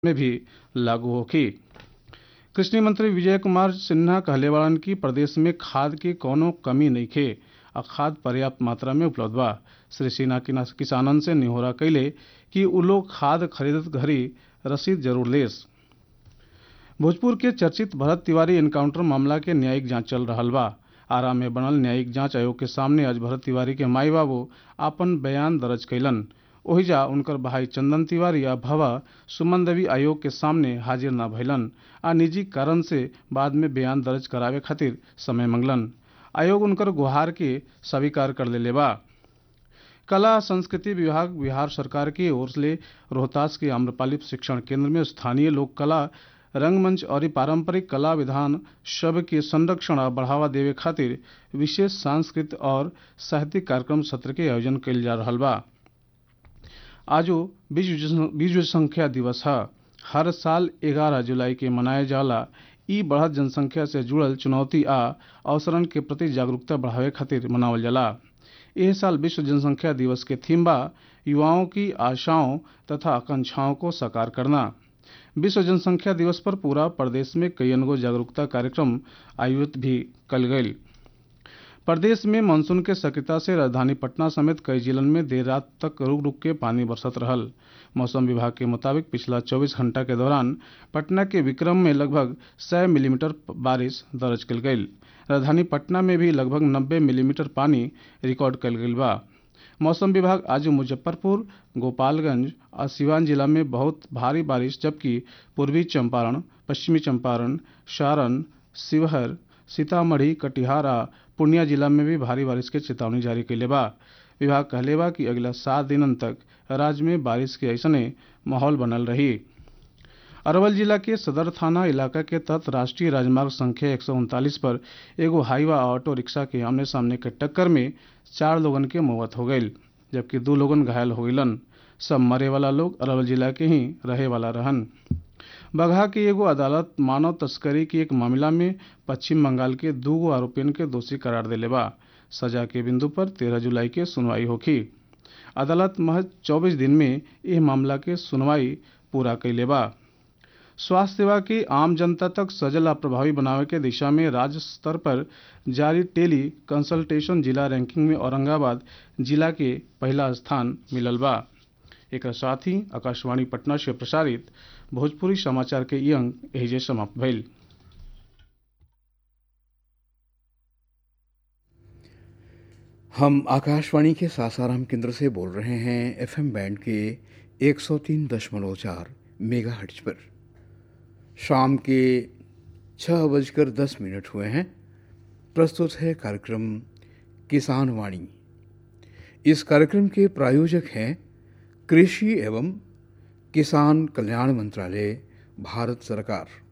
में भी लागू होखी कृषि मंत्री विजय कुमार सिन्हा कहले बाड़न कि प्रदेश में खाद के कौनो कमी नइखे आ खाद पर्याप्त मात्रा में उपलब्ध बा श्री सिन्हा किना- किसानन से निहोरा कइले कि उ लोग खाद खरीदत घड़ी रसीद जरूर लेस भोजपुर के चर्चित भरत तिवारी एनकाउंटर मामला के न्यायिक जांच चल रहल बा आरा में बनल न्यायिक जांच आयोग के सामने आज भरत तिवारी के माई बाबू आपन बयान दर्ज कैलन ओहिजा उनकर भाई चंदन तिवारी आ भवा सुमन देवी आयोग के सामने हाजिर न भइलन आ निजी कारण से बाद में बयान दर्ज करावे खातिर समय मंगलन आयोग उनकर गुहार के स्वीकार कर लेले बा कला संस्कृति विभाग बिहार सरकार की ओर से रोहतास के आम्रपाली शिक्षण केंद्र में स्थानीय लोक कला रंगमंच और पारंपरिक कला विधान सब के संरक्षण और बढ़ावा देवे खातिर विशेष सांस्कृतिक और साहित्यिक कार्यक्रम सत्र के आयोजन कइल जा रहल बा आजो विश्व जन- विश्व संख्या दिवस है हर साल 11 जुलाई के मनाए जाला ई बढ़त जनसंख्या से जुड़ल चुनौती आ अवसरन के प्रति जागरूकता बढ़ावे खातिर मनावल जाला एह साल विश्व जनसंख्या दिवस के थीम बा युवाओं की आशाओं तथा आकांक्षाओं को साकार करना विश्व जनसंख्या दिवस पर पूरा प्रदेश में कईयन गो जागरूकता कार्यक्रम आयोजित भी कल गई प्रदेश में मानसून के सक्रियता से राजधानी पटना समेत कई जिलन में देर रात तक रुक रुक के पानी बरसत रहल मौसम विभाग के मुताबिक पिछला 24 घंटा के दौरान पटना के विक्रम में लगभग 100 मिलीमीटर बारिश दर्ज कल गई राजधानी पटना में भी लगभग 90 मिलीमीटर पानी रिकॉर्ड कल गई बा मौसम विभाग आज मुजफ्फरपुर गोपालगंज और सिवान जिला में बहुत भारी बारिश जबकि पूर्वी चंपारण पश्चिमी चंपारण सारण शिवहर सीतामढ़ी कटिहार आ पूर्णिया जिला में भी भारी बारिश के चेतावनी जारी कैले बा विभाग कहले बा कि अगला सात दिनन तक राज्य में बारिश के ऐसने माहौल बनल रही अरवल जिला के सदर थाना इलाका के तहत राष्ट्रीय राजमार्ग संख्या एक पर एगो हाईवा ऑटो रिक्शा के आमने सामने के टक्कर में चार लोगन के मौत हो गई जबकि दो लोगन घायल हो गईलन सब मरे वाला लोग अरवल जिला के ही रहे वाला रहन बगहा की एगो अदालत मानव तस्करी की एक मामला में पश्चिम बंगाल के दू गो आरोपियन के दोषी करार देले बा सजा के बिंदु पर तेरह जुलाई के सुनवाई होखी अदालत महज चौबीस दिन में यह मामला के सुनवाई पूरा कैले बा स्वास्थ्य सेवा की आम जनता तक सजल आ प्रभावी बनावे के दिशा में राज्य स्तर पर जारी टेली कंसल्टेशन जिला रैंकिंग में औरंगाबाद जिला के पहला स्थान मिलल बा एक साथ ही आकाशवाणी पटना से प्रसारित भोजपुरी समाचार के ई अंक एहिजे समाप्त भइल हम आकाशवाणी के सासाराम केंद्र से बोल रहे हैं एफएम बैंड के 103.4 मेगा हर्ट्ज पर शाम के छः बजकर दस मिनट हुए हैं प्रस्तुत है कार्यक्रम किसान वाणी इस कार्यक्रम के प्रायोजक हैं कृषि एवं किसान कल्याण मंत्रालय भारत सरकार